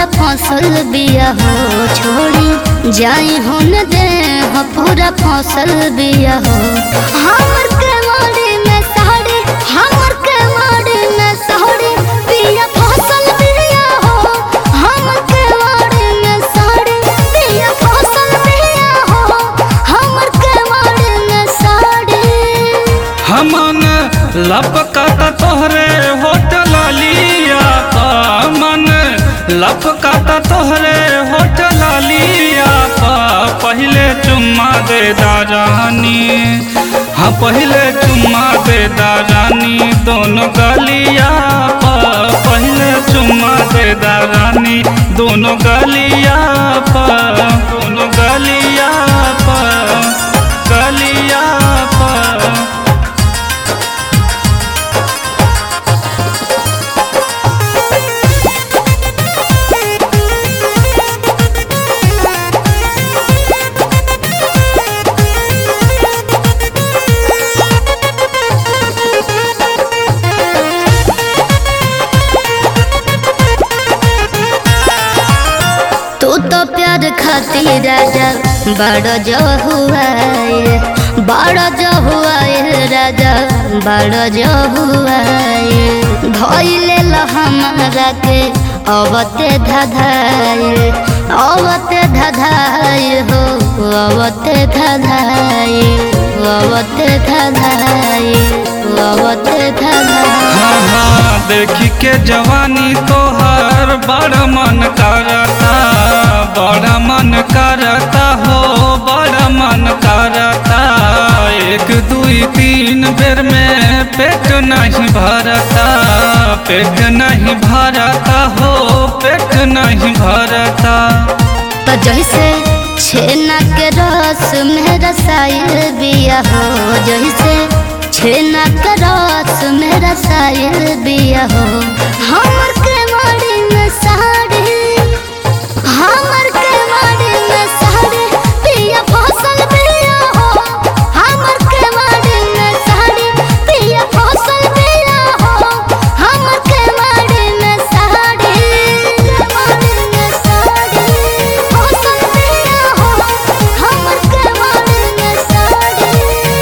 फसल बिया हो छोड़ी जाई होन दे हो पूरा फसल बिया हो हमर के माड़ी में साड़ी हमर के माड़ी में साड़ी बिया फसल बिया हो हमर के माड़ी में साड़ी बिया फसल बिया हो हमर के माड़ी में साड़ी हमन लपकाता तोहरे होटल लिया मन लपकाता तोहरे होटल लिया पहले चुम्मा दे दारानी हाँ पहले चुम्मा दे दारानी दोनों गलिया पर पहले चुम्मा दे दारानी दोनों गलिया पर दोनों गलिया पर गलिया पर तू तो प्यार खातिर राजा बड़ा जो हुआ है बड़ा जो हुआ है राजा बड़ा जो हुआ है धोइले ला हमारा के अवते धधाए अवते धधाए हो अवते धधाए अवते धधाए अवते धधाए हाँ हाँ देखी के जवानी तोहर बड़ मन करता बड़ मन करता हो बड़ मन करता एक दुई तीन बेर में पेट नहीं भरता पेट नहीं भरता हो पेट नहीं भरता तो जैसे छेना के रस में रसायल बिया हो जैसे छेना के रस में रसायल बिया हो हमर के माड़ी में साड़ी हमर के माड़ी में साड़ी पिया फसल बिया हो हमर के माड़ी में साड़ी पिया फसल बिया हो हमर के माड़ी में साड़ी माड़ी में साड़ी फसल बिया हो हमर के माड़ी में साड़ी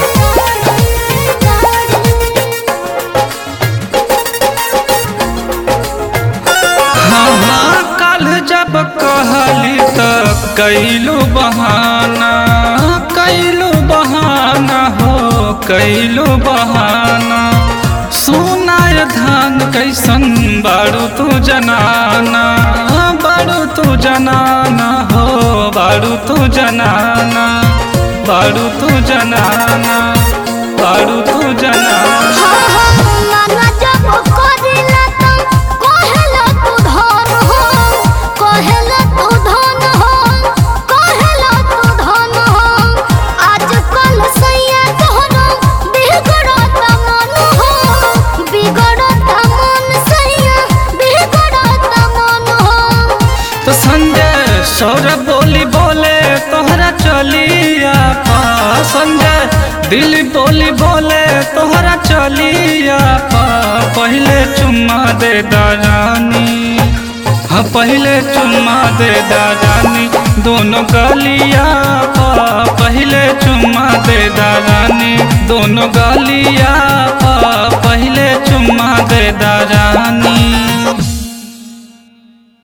हाँ हाँ कल जब कहली त कैलू बहाना कैलू बहाना हो कैलू बहाना सुनाय धान कैसन बारू तू जनाना बारू तू जनाना हो बारू तू जनाना बारू तू जनाना बारू तू जनाना तो संजय सौरभ बोली बोले तोहरा चलिया पा संजय दिल बोली बोले तोहरा चलिया पा पहले चुम्मा दे दारानी हाँ पहले चुम्मा दे दारानी दोनों गलिया पा पहले चुम्मा दे दारानी दोनों गलिया पा पहले चुम्मा दे दारानी